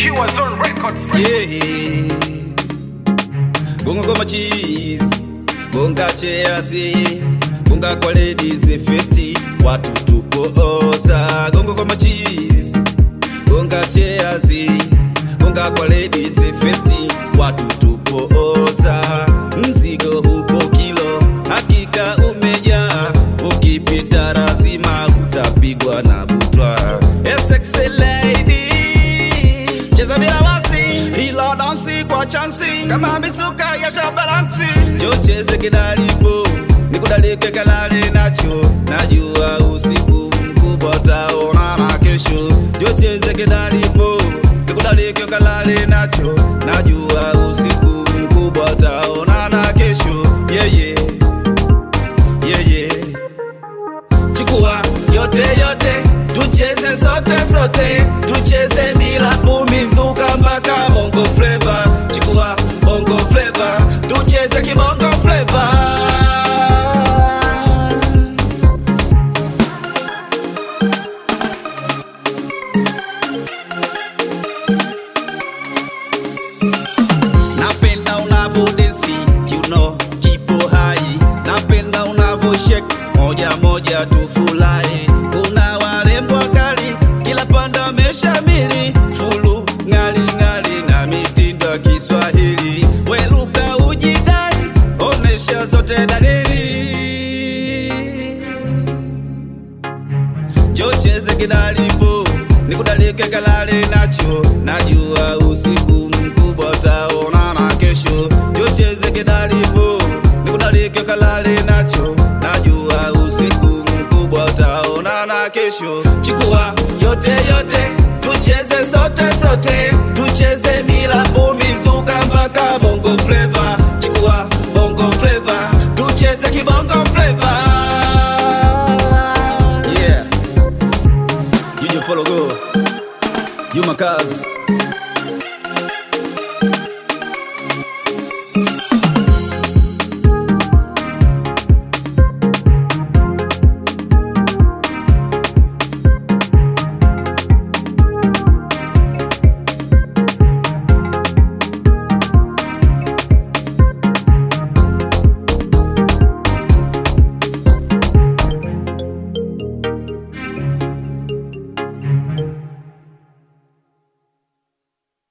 Pure Zone Records. Yeah. Gonga goma cheese, gonga cheasi, gonga kwa ladies festi, watu tupooza. Gonga goma cheese, gonga cheasi, gonga kwa ladies festi, watu tupooza. Mzigo upo kilo, hakika umejaa, ukipita lazima utapigwa na butwa. A sexy lady cheza bila wasi, hilo dansi kwa chansi kama misuka ya shabaransi. Jo cheze kidalipo, nikudalike kalale nacho, najua usiku mkubwa utaonana kesho. Jo cheze kidalipo, nikudalike kalale nacho, najua usiku mkubwa utaonana kesho. Yeah, yeah. Yeah, yeah. Chukua yote yote, tucheze sote sote, tucheze bila kumizuka mpaka bongo flava. Chukua bongo flava, tucheze kibongo flava. Napenda unavyodensi, you know, kipo hai. Napenda unavyo shake moja moja tufurahi. Kuna warembo wakali, kila panda wameshamili, fulu ngali ngali na mitindo ya Kiswahili. Weluka ujidai, onesha zote dalili. chocheze kidalipo nikudalike kalale nacho najua usiku mkubwa utaonana kesho chocheze kidalipo nikudalike kalale nacho najua usiku mkubwa utaonana kesho chukua yote yote tucheze sote sote tucheze milapo mizuka mpaka bongo fleva chukua bongo fleva tucheze kibongo fleva yeah You just follow go. You my cuz.